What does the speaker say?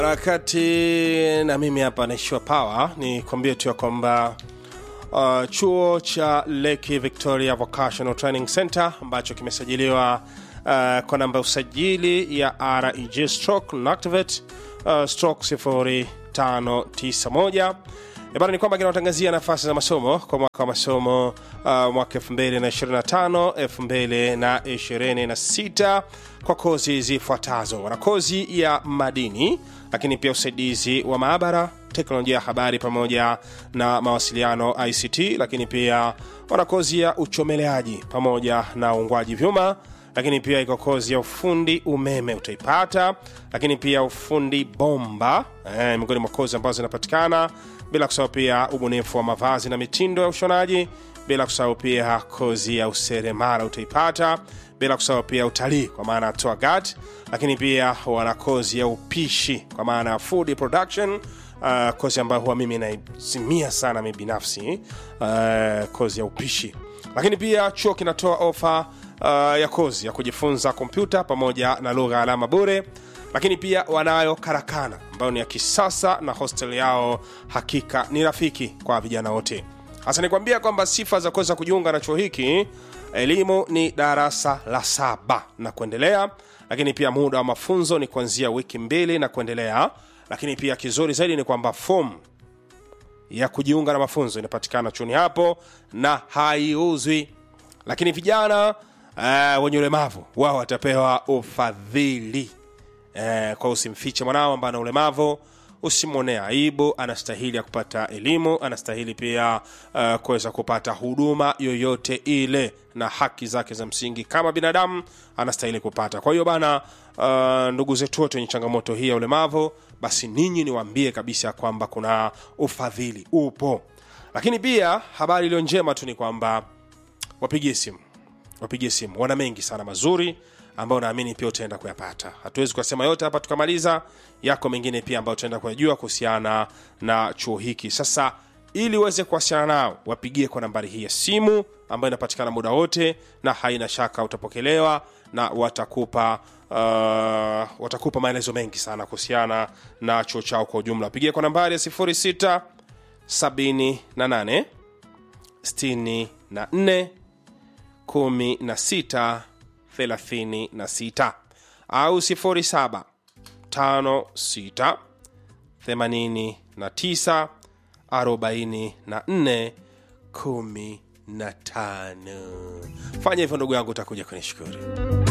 harakati na mimi hapa naishiwa power ni kuambia tu ya kwamba uh, chuo cha Lake Victoria Vocational Training Center ambacho kimesajiliwa uh, kwa namba ya usajili ya reg stroke nactivate uh, stroke 0591 bana ni kwamba kinatangazia nafasi za masomo kwa mwaka wa masomo uh, mwaka 2025 2026 kwa kozi zifuatazo wana kozi ya madini lakini pia usaidizi wa maabara teknolojia ya habari pamoja na mawasiliano ict lakini pia wana kozi ya uchomeleaji pamoja na uungwaji vyuma lakini pia iko kozi ya ufundi umeme utaipata lakini pia ufundi bomba eh, miongoni mwa kozi ambazo zinapatikana bila kusahau pia ubunifu wa mavazi na mitindo ya ushonaji bila kusahau pia kozi ya useremala utaipata bila kusahau pia utalii kwa maana ya tour guide lakini pia wana kozi ya upishi kwa maana ya food production uh, kozi ambayo huwa mimi naizimia sana mi binafsi uh, kozi ya upishi lakini pia chuo kinatoa ofa uh, ya kozi ya kujifunza kompyuta pamoja na lugha ya alama bure lakini pia wanayo karakana ambayo ni ya kisasa na hostel yao hakika ni rafiki kwa vijana wote hasa nikwambia kwamba sifa za kuweza kujiunga na chuo hiki elimu ni darasa la saba na kuendelea lakini pia muda wa mafunzo ni kuanzia wiki mbili na kuendelea lakini pia kizuri zaidi ni kwamba fomu ya kujiunga na mafunzo inapatikana chuoni hapo na haiuzwi lakini vijana uh, wenye ulemavu wao watapewa ufadhili uh, kwa usimfiche mwanao ambaye ana ulemavu usimwonee aibu anastahili ya kupata elimu anastahili pia uh, kuweza kupata huduma yoyote ile na haki zake za msingi kama binadamu anastahili kupata kwa hiyo bana uh, ndugu zetu wote wenye changamoto hii ya ulemavu basi ninyi niwaambie kabisa kwamba kuna ufadhili upo lakini pia habari iliyo njema tu ni kwamba wapigie simu wapigie simu wana mengi sana mazuri ambayo naamini pia utaenda kuyapata hatuwezi kuyasema yote hapa tukamaliza yako mengine pia ambayo utaenda kuyajua kuhusiana na chuo hiki sasa ili uweze kuwasiliana nao wapigie kwa nambari hii ya simu ambayo inapatikana muda wote na haina shaka utapokelewa na watakupa uh, watakupa maelezo mengi sana kuhusiana na chuo chao kwa ujumla wapigie kwa nambari ya 06 78 64 16 36 au 07 56 89 44 15 fanya hivyo ndugu yangu utakuja kunishukuru